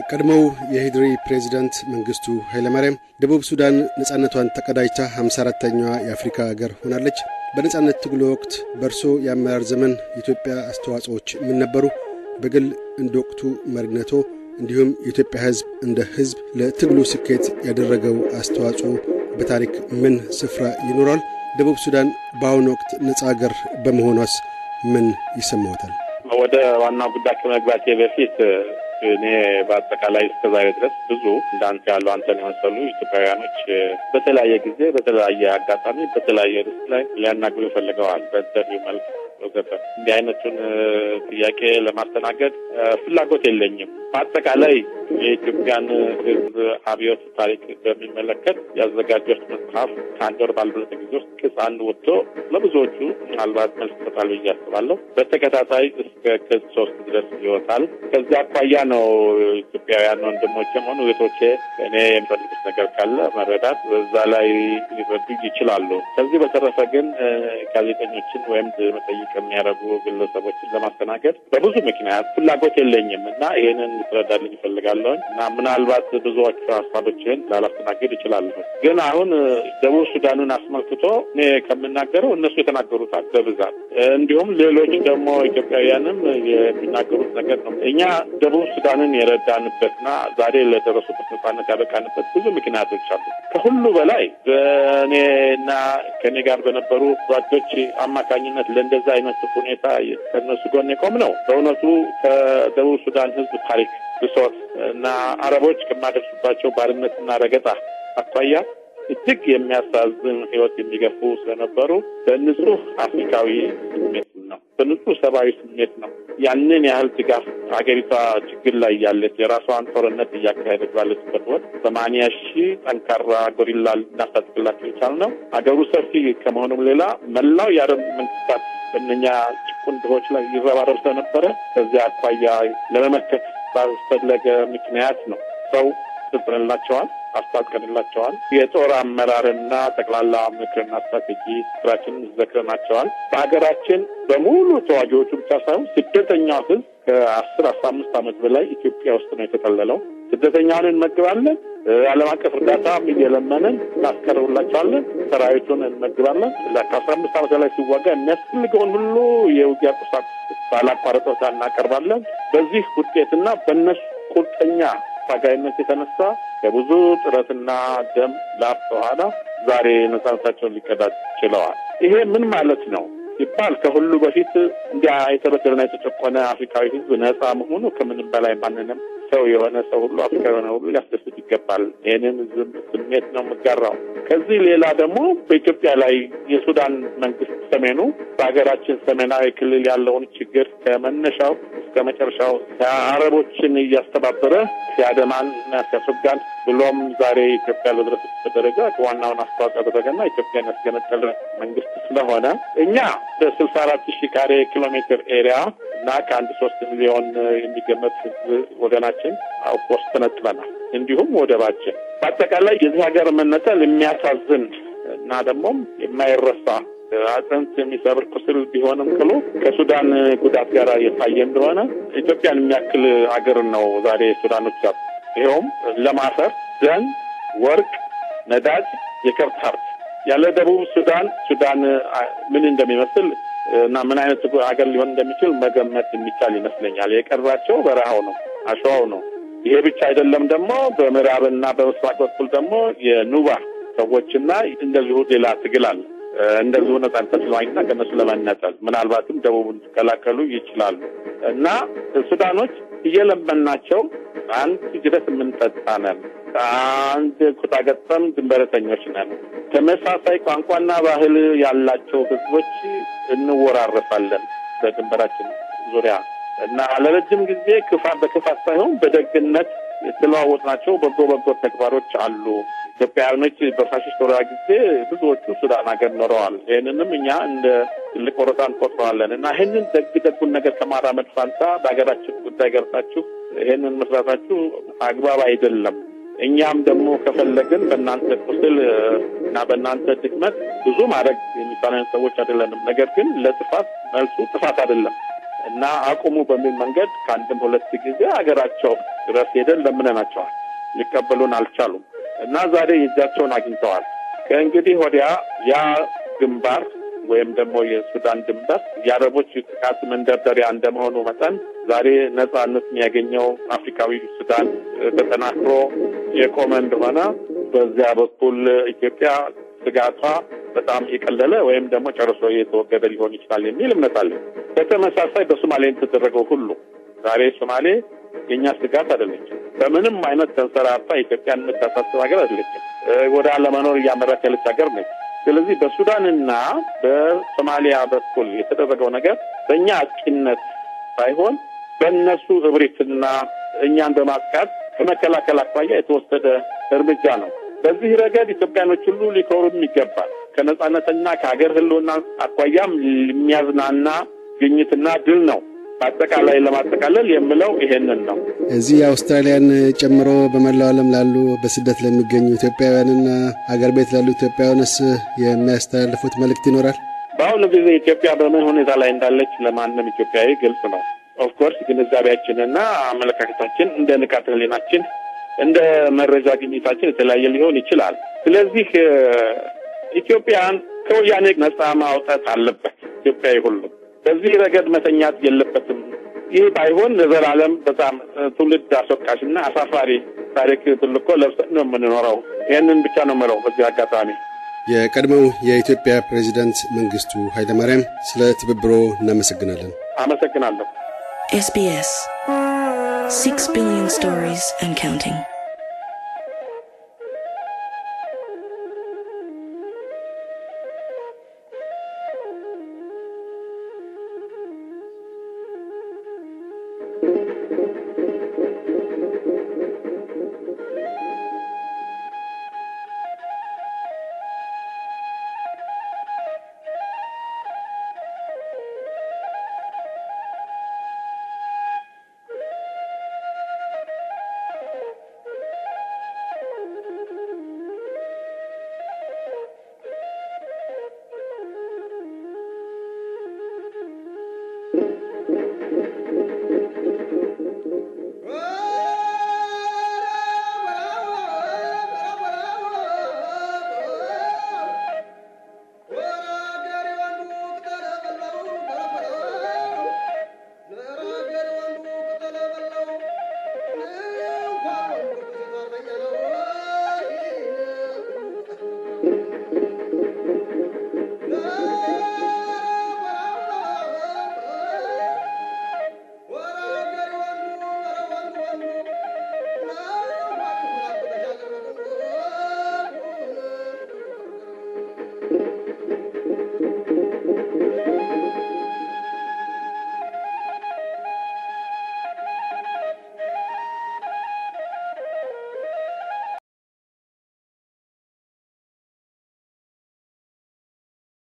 ቀድሞው የሂድሪ ፕሬዚዳንት መንግስቱ ኃይለማርያም ደቡብ ሱዳን ነጻነቷን ተቀዳጅታ 54ተኛዋ የአፍሪካ ሀገር ሆናለች። በነጻነት ትግሉ ወቅት በእርሶ የአመራር ዘመን የኢትዮጵያ አስተዋጽኦዎች ምን ነበሩ? በግል እንደ ወቅቱ መሪነቶ እንዲሁም የኢትዮጵያ ሕዝብ እንደ ሕዝብ ለትግሉ ስኬት ያደረገው አስተዋጽኦ በታሪክ ምን ስፍራ ይኖራል? ደቡብ ሱዳን በአሁኑ ወቅት ነጻ ሀገር በመሆኗስ ምን ይሰማዎታል? ወደ ዋናው ጉዳይ ከመግባቴ በፊት እኔ በአጠቃላይ እስከዛሬ ድረስ ብዙ እንዳንተ ያሉ አንተን የመሰሉ ኢትዮጵያውያኖች በተለያየ ጊዜ በተለያየ አጋጣሚ በተለያየ ርዕስ ላይ ሊያናግሩ ይፈልገዋል። በኢንተርቪው መልክ ወዘተ። እንዲህ አይነቱን ጥያቄ ለማስተናገድ ፍላጎት የለኝም። በአጠቃላይ የኢትዮጵያን ሕዝብ አብዮት ታሪክ በሚመለከት ያዘጋጀሁት መጽሐፍ ከአንድ ወር ባልበለጠ ጊዜ ውስጥ ቅጽ አንድ ወጥቶ ለብዙዎቹ ምናልባት መልስ ይሰጣል ብዬ አስባለሁ። በተከታታይ እስከ ቅጽ ሶስት ድረስ ይወጣል። ከዚያ አኳያ ነው ኢትዮጵያውያን ወንድሞቼም ሆኑ እህቶቼ እኔ የሚፈልጉት ነገር ካለ መረዳት በዛ ላይ ሊረዱ ይችላሉ። ከዚህ በተረፈ ግን ጋዜጠኞችን ወይም መጠይቅ የሚያደርጉ ግለሰቦችን ለማስተናገድ በብዙ ምክንያት ፍላጎት የለኝም እና ይህንን ልትረዳልኝ ይፈልጋለሁኝ እና ምናልባት ብዙዎቹ ሀሳቦችን ላላስተናገድ ይችላለሁ። ግን አሁን ደቡብ ሱዳኑን አስመልክቶ እኔ ከምናገረው እነሱ የተናገሩታል በብዛት እንዲሁም ሌሎች ደግሞ ኢትዮጵያውያንም የሚናገሩት ነገር ነው። እኛ ደቡብ ሱዳንን የረዳንበትና ዛሬ ለደረሱበት ነጻነት ያበቃንበት ብዙ ምክንያቶች አሉ። ከሁሉ በላይ በእኔና ከእኔ ጋር በነበሩ ጓዶች አማካኝነት ለእንደዛ አይነት ሁኔታ ከነሱ ጎን የቆም ነው። በእውነቱ ከደቡብ ሱዳን ሕዝብ ታሪክ ብሶት እና አረቦች ከማደርሱባቸው ባርነትና ረገጣ አኳያ እጅግ የሚያሳዝን ህይወት የሚገፉ ስለነበሩ በንጹህ አፍሪካዊ ስሜት ነው፣ በንጹህ ሰብአዊ ስሜት ነው ያንን ያህል ድጋፍ ሀገሪቷ ችግር ላይ ያለች የራሷን ጦርነት እያካሄደች ባለችበት ወቅት ሰማንያ ሺህ ጠንካራ ጎሪላ ልናስታጥቅላቸው የቻልነው ሀገሩ ሰፊ ከመሆኑም ሌላ መላው የአረብ መንግስታት በእነኛ ጭቁን ድሆች ላይ ይረባረብ ስለነበረ ከዚያ አኳያ ለመመከት ባስፈለገ ምክንያት ነው ሰው ስልጥንላቸዋል አስታጥቀንላቸዋል። የጦር አመራርና ጠቅላላ ምክርና ስትራቴጂ ስራችንን ዘክረናቸዋል። በሀገራችን በሙሉ ተዋጊዎቹ ብቻ ሳይሆን ስደተኛው ህዝብ ከአስር አስራ አምስት ዓመት በላይ ኢትዮጵያ ውስጥ ነው የተጠለለው። ስደተኛውን እንመግባለን። ዓለም አቀፍ እርዳታም እየለመንን እናስቀርብላቸዋለን። ሰራዊቱን እንመግባለን። ከአስራ አምስት ዓመት በላይ ሲዋጋ የሚያስፈልገውን ሁሉ የውጊያ ቁሳቁስ ባላቋረጦታ እናቀርባለን። በዚህ ውጤትና በእነሱ ቁርጠኛ ታጋይነት የተነሳ ከብዙ ጥረትና ደም ላብ በኋላ ዛሬ ነጻነታቸውን ሊቀዳጅ ችለዋል። ይሄ ምን ማለት ነው ሲባል ከሁሉ በፊት እንዲያ የተበደለና የተጨቆነ አፍሪካዊ ህዝብ ነጻ መሆኑ ከምንም በላይ ማንንም ሰው የሆነ ሰው ሁሉ አፍሪካ የሆነ ሁሉ ሊያስደስት ይገባል። ይህንን ዝም ስሜት ነው የምጋራው። ከዚህ ሌላ ደግሞ በኢትዮጵያ ላይ የሱዳን መንግስት ሰሜኑ በሀገራችን ሰሜናዊ ክልል ያለውን ችግር ከመነሻው እስከ መጨረሻው አረቦችን እያስተባበረ ሲያደማን እና ሲያስወጋን ብሎም ዛሬ ኢትዮጵያ ለደረሰችበት ደረጃ ዋናውን አስተዋጽኦ ያደረገና ኢትዮጵያን ያስገነጠለ መንግስት ስለሆነ እኛ በስልሳ አራት ሺህ ካሬ ኪሎ ሜትር ኤሪያ እና ከአንድ ሶስት ሚሊዮን የሚገመት ህዝብ ወገናችን አውቆስ ተነጥለናል። እንዲሁም ወደባችን በአጠቃላይ የዚህ ሀገር መነጠል የሚያሳዝን እና ደግሞም የማይረሳ አጥንት የሚሰብር ቁስል ቢሆንም ቅሉ ከሱዳን ጉዳት ጋር የታየ እንደሆነ ኢትዮጵያን የሚያክል ሀገር ነው ዛሬ ሱዳኖች ያሉ። ይኸውም ለማፈር ደን፣ ወርቅ፣ ነዳጅ፣ የከብት ሀብት ያለ ደቡብ ሱዳን ሱዳን ምን እንደሚመስል እና ምን አይነት ሀገር ሊሆን እንደሚችል መገመት የሚቻል ይመስለኛል። የቀራቸው በረሃው ነው፣ አሸዋው ነው። ይሄ ብቻ አይደለም። ደግሞ በምዕራብና በምስራቅ በኩል ደግሞ የኑባ ሰዎችና እንደዚሁ ሌላ ትግል አለ። እንደዚሁ ነጻነት ለማግኘትና ከእነሱ ለመነጠል ምናልባትም ደቡብን ሊቀላቀሉ ይችላሉ እና ሱዳኖች እየለመናቸው አንድ ጅረት የምንጠጣ ነን፣ አንድ ኩታ ገጠም ድንበረተኞች ነን፣ ተመሳሳይ ቋንቋና ባህል ያላቸው ህዝቦች እንወራረሳለን በድንበራችን ዙሪያ እና ለረጅም ጊዜ ክፋት በክፋት ሳይሆን በደግነት የተለዋወጥናቸው በጎ በጎ ተግባሮች አሉ። ኢትዮጵያውያኖች በፋሽስት ወረራ ጊዜ ብዙዎቹ ሱዳን ሀገር ኖረዋል። ይህንንም እኛ እንደ ትልቅ ወረታ እንቆጥረዋለን እና ይህንን ደግ ደጉን ነገር ከማራመድ ፋንታ በሀገራችን ጉዳይ ገብታችሁ ይህንን መስራታችሁ አግባብ አይደለም። እኛም ደግሞ ከፈለግን በእናንተ ቁስል እና በእናንተ ድክመት ብዙ ማድረግ የሚሳለን ሰዎች አይደለንም። ነገር ግን ለጥፋት መልሱ ጥፋት አይደለም። እና አቁሙ በሚል መንገድ ከአንድም ሁለት ጊዜ ሀገራቸው ድረስ ሄደን ለምነናቸዋል። ሊቀበሉን አልቻሉም እና ዛሬ የእጃቸውን አግኝተዋል። ከእንግዲህ ወዲያ ያ ግንባር ወይም ደግሞ የሱዳን ድንበር የአረቦች ጥቃት መንደርደሪያ እንደመሆኑ መጠን ዛሬ ነጻነት የሚያገኘው አፍሪካዊ ሱዳን ተጠናክሮ የቆመ እንደሆነ በዚያ በኩል ኢትዮጵያ ስጋቷ በጣም የቀለለ ወይም ደግሞ ጨርሶ የተወገደ ሊሆን ይችላል የሚል እምነት አለ። በተመሳሳይ በሶማሌ የተደረገው ሁሉ ዛሬ ሶማሌ የእኛ ስጋት አይደለችም። በምንም አይነት ተንሰራፋ ኢትዮጵያን የምታሳስብ ሀገር አይደለችም። ወደ አለመኖር እያመራች ያለች ሀገር ነች። ስለዚህ በሱዳንና በሶማሊያ በኩል የተደረገው ነገር በእኛ አጥቂነት ሳይሆን በእነሱ እብሪትና እኛን በማጥቃት ከመከላከል አኳያ የተወሰደ እርምጃ ነው። በዚህ ረገድ ኢትዮጵያኖች ሁሉ ሊኮሩም ይገባል። ከነጻነትና ከሀገር ሕልውና አኳያም የሚያዝናና ግኝትና ድል ነው። በአጠቃላይ ለማጠቃለል የምለው ይሄንን ነው። እዚህ አውስትራሊያን ጨምሮ በመላው ዓለም ላሉ በስደት ለሚገኙ ኢትዮጵያውያንና አገር ቤት ላሉ ኢትዮጵያውያንስ የሚያስተላልፉት መልእክት ይኖራል? በአሁኑ ጊዜ ኢትዮጵያ በምን ሁኔታ ላይ እንዳለች ለማንም ኢትዮጵያዊ ግልጽ ነው። ኦፍኮርስ ግንዛቤያችንና አመለካከታችን እንደ ንቃተ ህሊናችን እንደ መረጃ ግኝታችን የተለያየ ሊሆን ይችላል። ስለዚህ ኢትዮጵያን ከወያኔ ነጻ ማውጣት አለበት ኢትዮጵያዊ ሁሉ በዚህ ረገድ መተኛት የለበትም። ይህ ባይሆን ለዘላለም በጣም ትውልድ አስወቃሽና አሳፋሪ ታሪክ ብልኮ ለብሰን ነው የምንኖረው። ይህንን ብቻ ነው የምለው በዚህ አጋጣሚ። የቀድሞው የኢትዮጵያ ፕሬዚዳንት መንግስቱ ኃይለማርያም ስለ ትብብሮ እናመሰግናለን። አመሰግናለሁ። SBS. Six billion stories and counting.